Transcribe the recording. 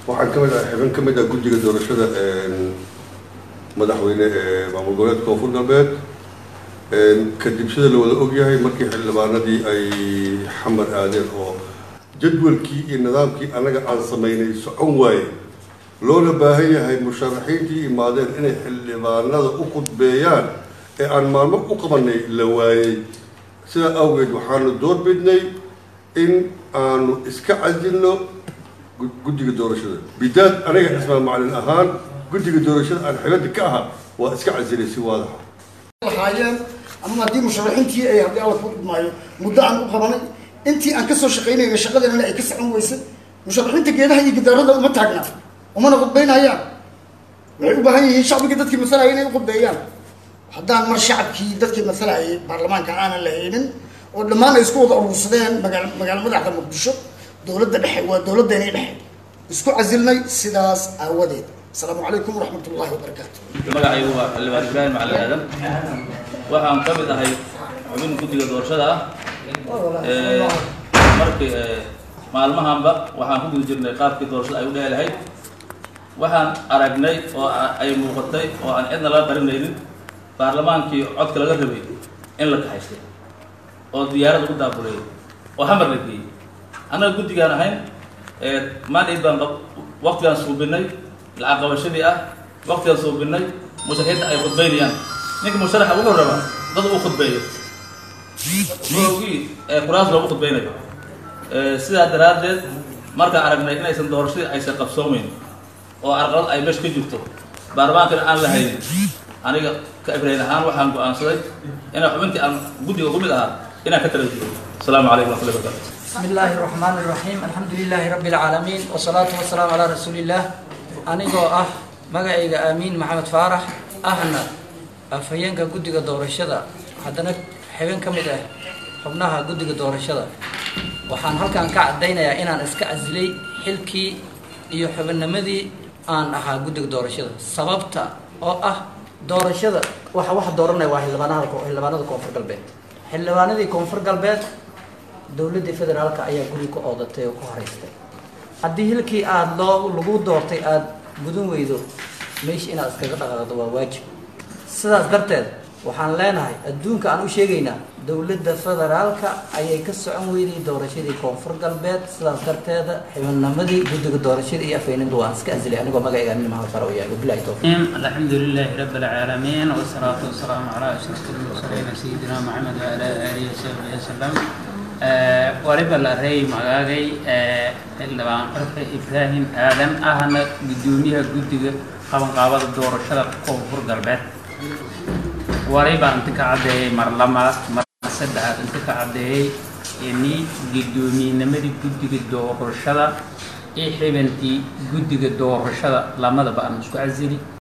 waxaan ka mid ah xibin ka mid ah guddiga doorashada madaxweyne ee maamul goboleedka koonfur galbeed kadib sida la wada ogyahay markii xildhibaanadii ay xamar aadeen oo jadwalkii iyo nidaamkii annaga aan samaynay socon waaye loona baahan yahay musharaxiintii imaadeen inay xildhibaanada u khudbeeyaan ee aan maalmo u qabanay la waayey sidaa awgeed waxaanu door bidnay in aanu iska casilno guddiga doorashada bidaad aniga cismaan macalin ahaan guddiga doorashada aan xibadda ka ahaa waa iska casilay si waadaxa lahaayeen ama haddii musharaxiintii ay haddii alla ku idmaayo muddo aan u qabanay intii aan kasoo shaqaynayna shaqadeennana ay ka socon weysay musharaxiinta geedaha iyo gidaarada uma taagnaa umana khudbaynayaan waxay u baahan yihiin shacbigii dadkii masalaya inay u khudbeeyaan haddaan mar shacabkii dadkii masalayay baarlamaanka aanan la haynin oo dhammaan ay isku wada urursadeen magaal magaalo madaxda muqdisho dowladda dhexe waa dowladdeeni dhexe isku casilnay sidaas aawadeed asalaamu calaykum waraxmat ullahi wabarakaatu magacaygu waa xildhibaan ibraahim macalin aadan waxaan ka mid ahay xubin guddiga doorashada ah markii maalmahanba waxaan ku guda jirnay qaabkii doorashada ay u dhehi lahayd waxaan aragnay oo ay muuqatay oo aan cidna laga qarinaynin baarlamaankii codka laga rabay in la kaxaystay oo diyaarada u daabuleeyay oo hamar la geeyey annaga guddigaan ahayn mandate baan waqtigaan suubinay lacag qabashadii ah waqtigaan suubinay musharaxiinta ay khudbaynayaan ninka musharaxa wuxuu rabaa dad uu khudbeeyo maogii kuraas loogu khudbaynayo sidaa daraaddeed markaan aragnay inaysan doorashadii aysan qabsoomeyn oo arqalad ay meesha ka jirto baarlamaankana aan la haynin aniga ka ibrahin ahaan waxaan go-aansaday inaan xubintii aan guddiga ku mid ahaa inaan ka tala jiro asalaamu calaykum waxmatullahi barakatu بسم الله الرحمن الرحيم الحمد لله رب العالمين والصلاة والسلام على رسول الله anigoo ah magacayga aamiin maxamed faarax ahna afhayeenka guddiga doorashada haddana xibin ka mid ah xubnaha guddiga doorashada waxaan halkan ka caddaynayaa inaan iska casilay xilkii iyo xubinnimadii aan ahaa guddiga doorashada sababta oo ah doorashada waxa waxa dooranaya waa xildhibaanada xildhibaanada koonfur galbeed xildhibaanadii koonfur galbeed dowladdii federaalka ayaa guri ka oodatay oo ku horeystay haddii hilkii aada loo lagu doortay aada gudan weydo meesha inaad iskaga dhaqaaqdo waa waajib sidaas darteed waxaan leenahay adduunka aan u sheegaynaa dowladda federaalka ayay ka socon weyday doorashadii koonfur galbeed sidaas darteeda xibinnimadii guddiga doorashada iyo afhayninta waan iska asilay anigoo magacayga amin maxamed faraw yahay wabilahi towfiiq الحمد لله رب العالمين والصلاة والسلام على أشرف المرسلين سيدنا محمد وعلى آله وصحبه وسلم waliba la reey magaagay xildhibaan qarxe ibraahim aadan ahna guddoomiyaha guddiga qabanqaabada doorashada koonfur galbeed waliba inta ka caddeeyay mar lamaad mar saddexaad inta ka caddeeyay ini guddoomiyennimadii guddiga doorashada iyo xibantii guddiga doorashada lamadaba aan isku casili